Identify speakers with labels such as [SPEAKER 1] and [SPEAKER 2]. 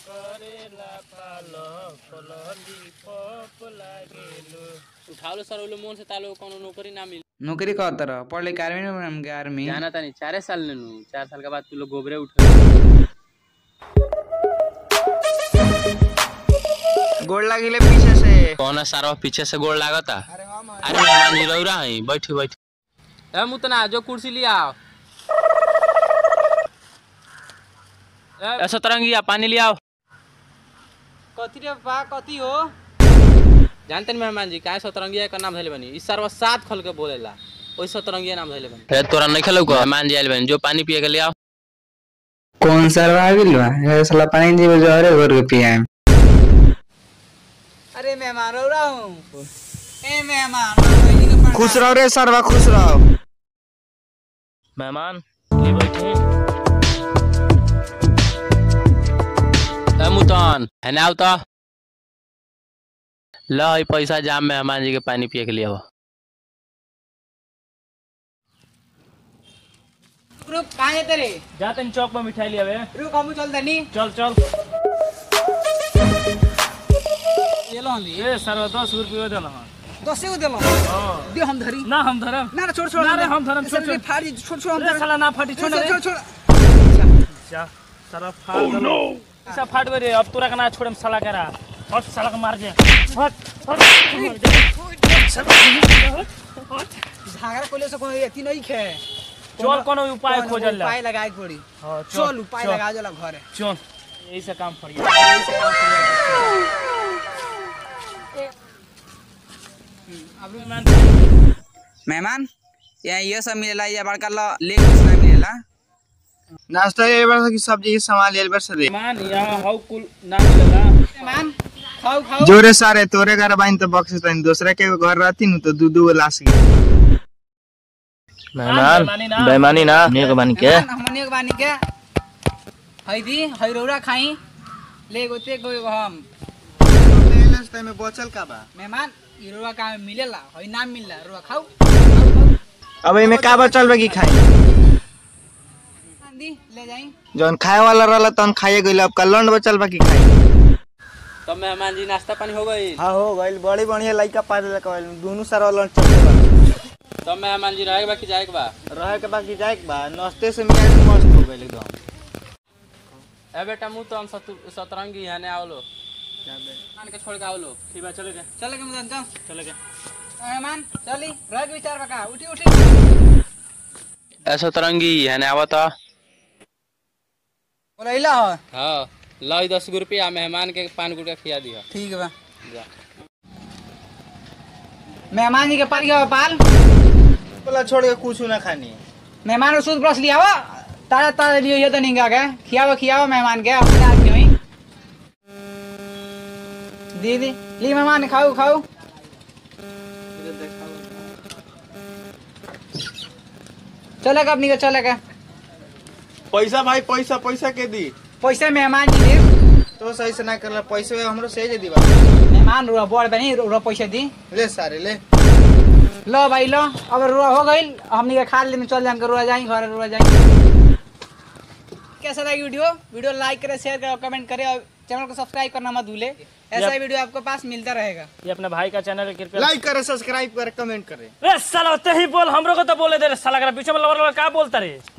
[SPEAKER 1] करेला पालक लॉलीपॉप लागेलु
[SPEAKER 2] उठा लो सर वो लोग मोन से तालो कोनो नौकरी ना मिली
[SPEAKER 3] नौकरी कह तरह पढ़ लिख आर्मी में हमके आर्मी
[SPEAKER 2] जाना था नहीं चारे साल ने नू चार साल के बाद तू लोग गोबरे उठे
[SPEAKER 3] गोड़ लगिले पीछे से
[SPEAKER 2] कौन सारा पीछे से गोड़ लागता अरे मेहमान जी रौरा है बैठी बैठी ए मुतना जो कुर्सी लिया आओ ए सतरंगिया पानी लिया आओ
[SPEAKER 1] कथी रे बा कथी हो
[SPEAKER 2] जानते नहीं मेहमान जी काहे सतरंगिया का नाम धैले बनी इस सर्व सात खल के बोलेला ओई सतरंगिया नाम धैले बनी फिर तोरा नहीं खेलौ को मेहमान जी आइल बनी जो पानी पिए के ले आओ
[SPEAKER 3] कौन सर आ गेल बा ये साला पानी दीबे जो अरे घर के पिया
[SPEAKER 1] अरे मेहमान हो रहा हूँ ए मेहमान
[SPEAKER 3] खुश रहो रे सरवा खुश रहो
[SPEAKER 2] मेहमान ये बैठे ए मुतन है ना तो लो ई पैसा जाम मेहमान जी के पानी पिए के लिए हो
[SPEAKER 1] रुक कहाँ है तेरे
[SPEAKER 4] जा तनी चौक में मिठाई लिया बे
[SPEAKER 1] रुक हम चल दनी
[SPEAKER 4] चल चल
[SPEAKER 1] ये लो ली
[SPEAKER 4] ए सर दस रुपये दे हाँ
[SPEAKER 1] दस को दिलो दियो हम धरी
[SPEAKER 4] ना हम धरम
[SPEAKER 1] ना ना छोड़ छोड़
[SPEAKER 4] ना रे, हम धरम, छोड़, छोड़।
[SPEAKER 1] फाड़ी छोड़ छोड़ हम
[SPEAKER 4] ए,
[SPEAKER 1] धरम
[SPEAKER 4] साला ना फाटी छोड़
[SPEAKER 1] छोड़
[SPEAKER 4] रे
[SPEAKER 1] छोड़ छोड़
[SPEAKER 4] जा साला फाड़ दलो ऐसा फाट गए रे अब तोरा का ना छोड़म साला करा हट साला को मार दे हट हट
[SPEAKER 1] झागरा कोले से कोई एती नहीं खे
[SPEAKER 4] चल कोनो उपाय खोजल ला
[SPEAKER 1] उपाय लगाए के पड़ी
[SPEAKER 4] हाँ,
[SPEAKER 1] चल उपाय
[SPEAKER 4] चल,
[SPEAKER 1] लगा जला घरे
[SPEAKER 4] चल यही से काम करिए
[SPEAKER 3] मेहमान यहाँ ये सब मिलेला या बड़का लो ले कुछ ना मिलेला
[SPEAKER 5] नाश्ता ये बार की सब्जी के सामान ले बार से दे
[SPEAKER 4] मान यहाँ हाउ कुल ना मिलेला
[SPEAKER 1] मेहमान खाओ खाओ
[SPEAKER 5] जोरे सारे तोरे घर बाइन तो बक्स तनी दूसरा के घर रहती नु तो दू दू गो लाश गई
[SPEAKER 4] बेईमानी ना
[SPEAKER 2] बेईमानी ना नेक बन के
[SPEAKER 1] मेहमान हमने के बानी के हई दी हई रौरा खाई ले गोते गो एगो हम
[SPEAKER 5] में बचल का बा
[SPEAKER 1] मेहमान ई रौरा का में मिलेला हई ना मिलला रौरा खाओ
[SPEAKER 5] अब एमे का बचल बा की खाई
[SPEAKER 1] दी ले जाई
[SPEAKER 5] जौन खाए वाला रहला तन खाए गइल अब कलंड बचल बा की खाई
[SPEAKER 2] तो मेहमान जी नाश्ता पानी हो गई
[SPEAKER 5] हां हो गइल बड़ी बढ़िया लइका पा दे कहल दोनों सारा लंच चलते बा
[SPEAKER 2] तो मेहमान जी रहे के बाकी जाए के बा
[SPEAKER 5] रहे के बाकी जाए के बा नाश्ते से मियाज मस्त हो गइल एकदम
[SPEAKER 2] ए बेटा मुँह तो हम सतु- सतरंगी यहाँ ने आओ लो मान के छोड़ के आओ लो
[SPEAKER 4] ठीक बा चले गए
[SPEAKER 1] चल के मुदन चल
[SPEAKER 4] चले गए
[SPEAKER 1] मेहमान चली रह के विचार बका उठी उठी
[SPEAKER 2] ए सतरंगी यहाँ ने आओ तो
[SPEAKER 1] बोलैला हो
[SPEAKER 2] हाँ लो ई दस गो रुपया मेहमान के पान गुटका खिया दिया
[SPEAKER 1] ठीक बा
[SPEAKER 2] जा
[SPEAKER 1] मेहमान जी के पाल गया पाल
[SPEAKER 5] बोला छोड़ के कुछ ना खानी
[SPEAKER 1] मेहमान को सूद ब्रश लिया हुआ ताजा ताजा लियो ये तो नहीं गा के खियावा खियावा मेहमान के अपने आदमी हुई दीदी ली मेहमान खाओ खाओ चलेगा अपनी का चलेगा
[SPEAKER 5] पैसा भाई पैसा पैसा के दी
[SPEAKER 1] पैसे मेहमान जी दे
[SPEAKER 5] तो सही से ना करला पैसे हमरो से दे दीबा
[SPEAKER 1] मेहमान रुआ बोल बनी रुआ पैसे दी
[SPEAKER 5] ले सारे ले
[SPEAKER 1] लो भाई लो अब रुआ हो गई हमनी के खा लेने चल जाएंगे रुआ जाएंगे घर रुआ जाएंगे कैसा लगी वीडियो वीडियो लाइक करे शेयर करे कमेंट करे और चैनल को सब्सक्राइब करना मत भूले ऐसा ही वीडियो आपको पास मिलता रहेगा
[SPEAKER 4] ये अपने भाई का चैनल है कृपया
[SPEAKER 5] लाइक करे सब्सक्राइब करे कमेंट करे
[SPEAKER 4] ए साला ते ही बोल हमरो को तो बोले दे रे साला करा पीछे में लवर लवर का बोलता रे